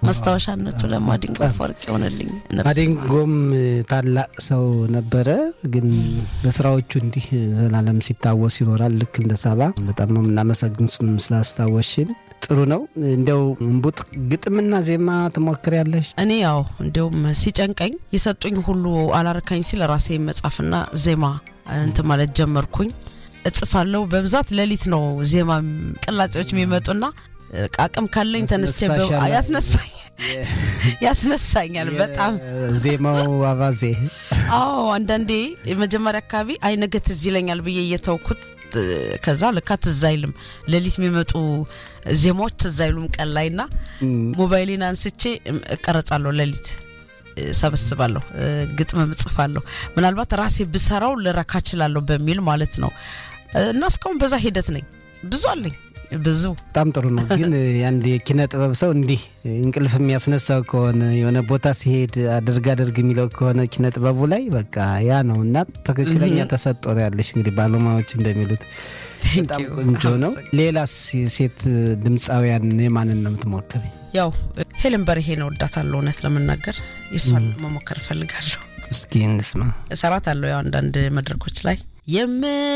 ማስታወሻነቱ ለማዲንጎ አፈወርቅ ይሆንልኝ። ማዲንጎም ታላቅ ሰው ነበረ፣ ግን በስራዎቹ እንዲህ ዘላለም ሲታወስ ይኖራል። ልክ እንደ ሰባ በጣም ነው የምናመሰግን ስላስታወሽን። ጥሩ ነው። እንዲያው እምቡጥ ግጥምና ዜማ ትሞክሪያለሽ? እኔ ያው እንዲያውም ሲጨንቀኝ የሰጡኝ ሁሉ አላርካኝ ሲል ራሴ መጻፍና ዜማ እንትን ማለት ጀመርኩኝ። እጽፋለሁ በብዛት ሌሊት ነው ዜማ ቅላጼዎች የሚመጡና አቅም ካለኝ ተነስቼ ያስነሳኝ ያስነሳኛል በጣም ዜማው አባዜ። አዎ አንዳንዴ የመጀመሪያ አካባቢ አይ ነገ ትዝ ይለኛል ብዬ እየተውኩት ከዛ ልካ ትዝ አይልም። ሌሊት የሚመጡ ዜማዎች ትዝ አይሉም ቀን ላይ ና ሞባይሌን አንስቼ እቀረጻለሁ። ሌሊት ሰበስባለሁ፣ ግጥም እጽፋለሁ። ምናልባት ራሴ ብሰራው ልረካ እችላለሁ በሚል ማለት ነው። እና እስካሁን በዛ ሂደት ነኝ። ብዙ አለኝ ብዙ በጣም ጥሩ ነው። ግን አንድ የኪነ ጥበብ ሰው እንዲህ እንቅልፍ የሚያስነሳው ከሆነ የሆነ ቦታ ሲሄድ አድርግ አድርግ የሚለው ከሆነ ኪነ ጥበቡ ላይ በቃ ያ ነው እና ትክክለኛ ተሰጥኦ ነው ያለሽ። እንግዲህ ባለሙያዎች እንደሚሉት በጣም ቆንጆ ነው። ሌላስ ሴት ድምፃውያን የማንን ነው የምትሞክሪ? ያው ሄለን በርሄን እወዳታለሁ። እውነት ለመናገር የእሷን መሞከር እፈልጋለሁ። እስኪ እንስማ። እሰራታለሁ ያው አንዳንድ መድረኮች ላይ የም